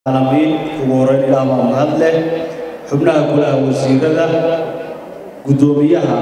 aalamiin ugu horeyn ilaah baa mahad leh xubnaha golaha wasiirada guddoomiyaha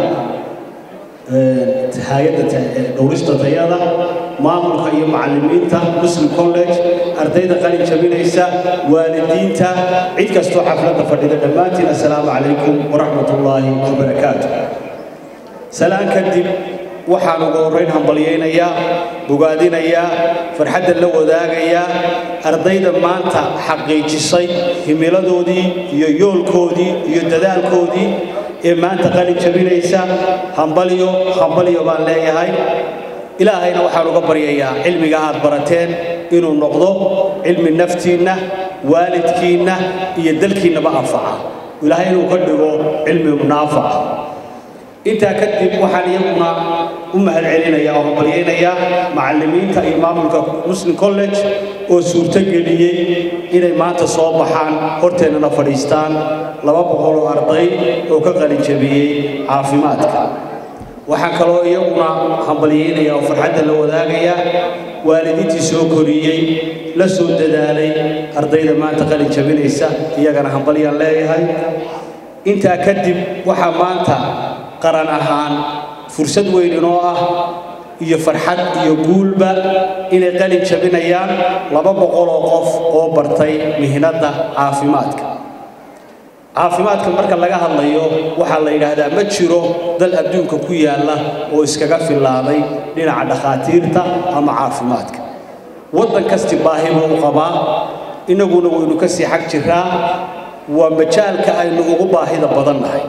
hay-adda dhowrista tayada maamulka iyo macallimiinta muslim college ardayda qalin jabinaysa waalidiinta cid kastoo xafladda fadhida dhammaantiin assalaamu calaykum waraxmat ullaahi wabarakaatu salaan kadib waxaan ugu horrayn hambalyaynayaa bogaadinayaa farxadda la wadaagayaa ardayda maanta xaqiijisay himiladoodii iyo yoolkoodii iyo dadaalkoodii ee maanta qalin jabinaysa hambalyo hambalyo baan leeyahay ilaahayna waxaan uga baryayaa cilmiga aad barateen inuu noqdo cilmi naftiinna waalidkiinna iyo dalkiinnaba anfaca ilaahay inuu ka dhigo cilmi naafaca intaa kadib waxaan iyaguna u mahad celinayaa oo hambalyaynayaa macallimiinta iyo maamulka muslim college oo suurtogeliyey inay maanta soo baxaan horteennana fadhiistaan laba boqol oo arday oo ka qalin jabiyey caafimaadka waxaan kaloo iyaguna hambalyaynayaa oo farxadda la wadaagayaa waalidiintii soo koriyey la soo dadaalay ardayda maanta qalin jabinaysa iyagana hambalyaan leeyahay intaa kadib waxaa maanta qaran ahaan fursad weyn inoo ah iyo farxad iyo guulba inay qalin jabinayaan laba boqol oo qof oo bartay mihnadda caafimaadka caafimaadka marka laga hadlayo waxaa la yidhaahdaa ma jiro dal adduunka ku yaalla oo iskaga fillaaday dhinaca dhakhaatiirta ama caafimaadka waddan kasti baahi buu u qabaa innaguna waynu ka sii xag jiraa waa majaalka aynu ugu baahida badan nahay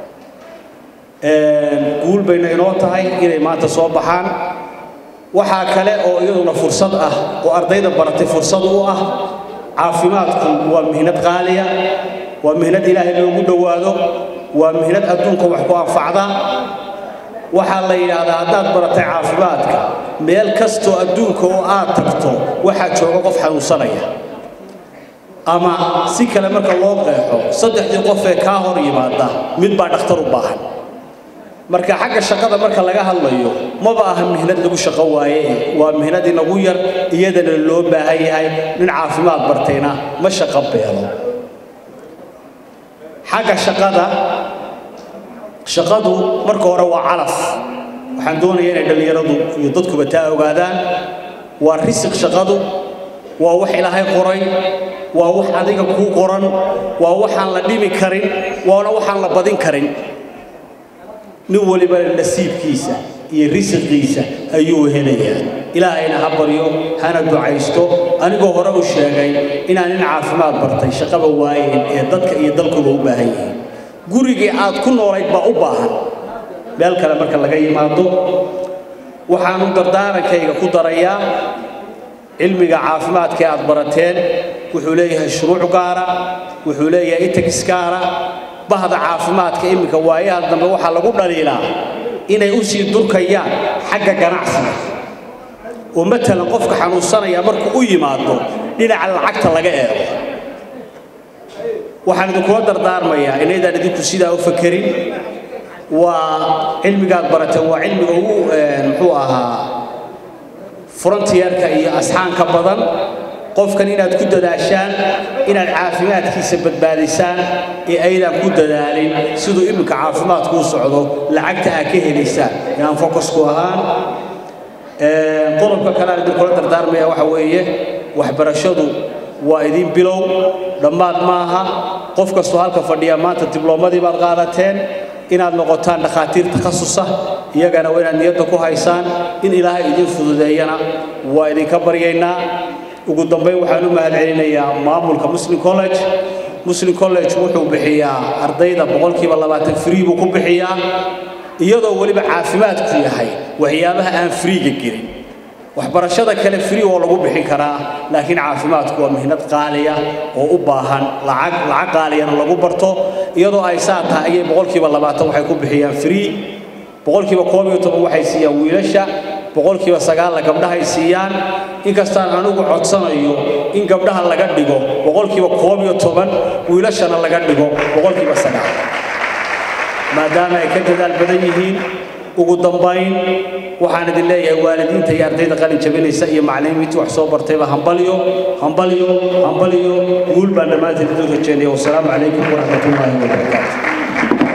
guul bayna inoo tahay inay maanta soo baxaan waxaa kale oo iyaduna fursad ah oo ardayda baratay fursad u ah caafimaadku waa mihnad qaaliya waa mihnad ilaahay loogu dhowaado waa mihnad adduunka wax ku anfacda waxaa la yidhaahdaa haddaad baratay caafimaadka meel kastoo adduunka oo aad tagto waxaa jooga qof xanuunsanaya ama si kale marka loo qeexo saddexdii qof ee kaa hor yimaada mid baa dhakhtar u baahan marka xagga shaqada marka laga hadlayo maba aha mihnad lagu shaqo waaye waa mihnad inagu yar iyadana loo baahan yahay nin caafimaad bartayna ma shaqo beelo xagga shaqada shaqadu marka hore waa calaf waxaan doonayaa inay dhallinyaradu iyo dadkuba taa ogaadaan waa risiq shaqadu waa wax ilaahay qoray waa wax adiga kuu qoran waa waxaan la dhimi karin waana waxaan la badin karin nin waliba nasiibkiisa iyo risiqiisa ayuu helayaa ilaahayna ha baryo hana ducaysto anigoo hore u sheegay inaan nin caafimaad bartay shaqaba waayeen ee dadka iyo dalkuba u baahan yihiin gurigii aad ku noolayd baa u baahan meel kale marka laga yimaado waxaanu dardaarankayga ku darayaa cilmiga caafimaadka aad barateen wuxuu leeyahay shuruuc gaara wuxuu leeyahay itagis gaara bahda caafimaadka iminka waayaha dambe waxaa lagu dhaliilaa inay u sii durkayaan xagga ganacsiga oo matalan qofka xanuunsanaya markuu u yimaado dhinaca lacagta laga eego waxaan idinkula dardaarmayaa inaydaan idinku sidaa u fakerin waa cilmigaad barateen waa cilmiga ugu muxuu ahaa frontierka iyo asxaanka badan qofkan inaad ku dadaashaan inaad caafimaadkiisa badbaadisaan ee aydaan ku dadaalin siduu iminka caafimaadku u socdo lacagta aad ka helaysaan inaan focusku ahaan qodobka kale aan idinkula dardaarmaya waxa weeye waxbarashadu waa idin bilow dhammaad maaha qof kastoo halka fadhiya maanta dibloomadii baad qaadateen inaad noqotaan dhakhaatiir takhasusa iyagana waa inaad niyadda ku haysaan in ilaahay idin fududeeyana waa idinka baryaynaa ugu dambayn waxaan u mahad celinayaa maamulka muslim college muslim college wuxuu bixiyaa ardayda boqolkiiba labaatan free buu ku bixiyaa iyadoo weliba caafimaadku yahay waxyaabaha aan freega gelin waxbarashada kale free oo lagu bixin karaa laakiin caafimaadku waa mihnad qaaliya oo u baahan lacag lacag qaaliyana lagu barto iyadoo ay saa tahay ayay boqolkiiba labaatan waxay ku bixiyaan free boqolkiiba koob iyo toban waxay siiyaan wiilasha boqolkiiba sagaalla gabdhahay siiyaan inkastaan anigu codsanayo in gabdhaha laga dhigo boqolkiiba koob iyo toban wiilashana laga dhigo boqolkiiba sagaal maadaama ay ka dadaal badan yihiin ugu dambayn waxaan idin leeyahay waalidiinta iyo ardayda qalin jabinaysa iyo macallimiintii wax soo bartayba hambalyo hambalyo hambalyo guul baan dhammaantiin idin rajeynaya wasalaamu calaykum waraxmatullaahi wabarakatu